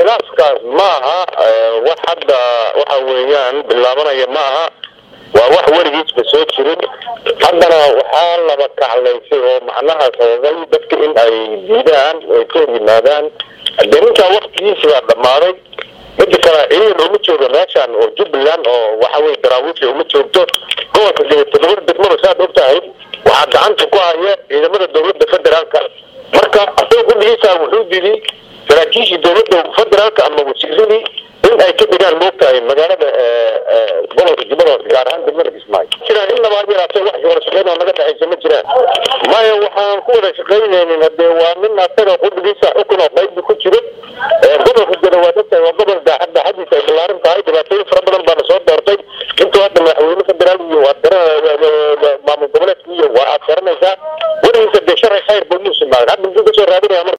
khilaafkaas ma aha wax hadda waxa weeyaan bilaabanaya ma aha waa wax weligiisba soo jirin haddana waxaa laba kaclaysay oo macnaha sababay dadka in ay diidaan ay ka hor yimaadaan dee ninkaa waktigiisi baa dhammaaday mida kale ciidan uma jooga meeshan oo jubbaland oo waxa weye daraawiisha uma joogto gobolka dee toddoba degmada saad og tahay waxaa gacanta ku haya ciidamada dowladda federaalka marka asagoo guddigiisa wuxuu didi saraakiishii dowladda federaalka ama wasiiradii in ay ka dhigaan moogtahay magaalada gobolka jubbada hoose gaar ahaan degmada kismaayo jiraan in labaad yaraatee wax wada shaqeyn oo naga dhexaysa ma jiraan maya waxaan ku wada shaqaynaynin hadee waa nin asaga qudhigiisa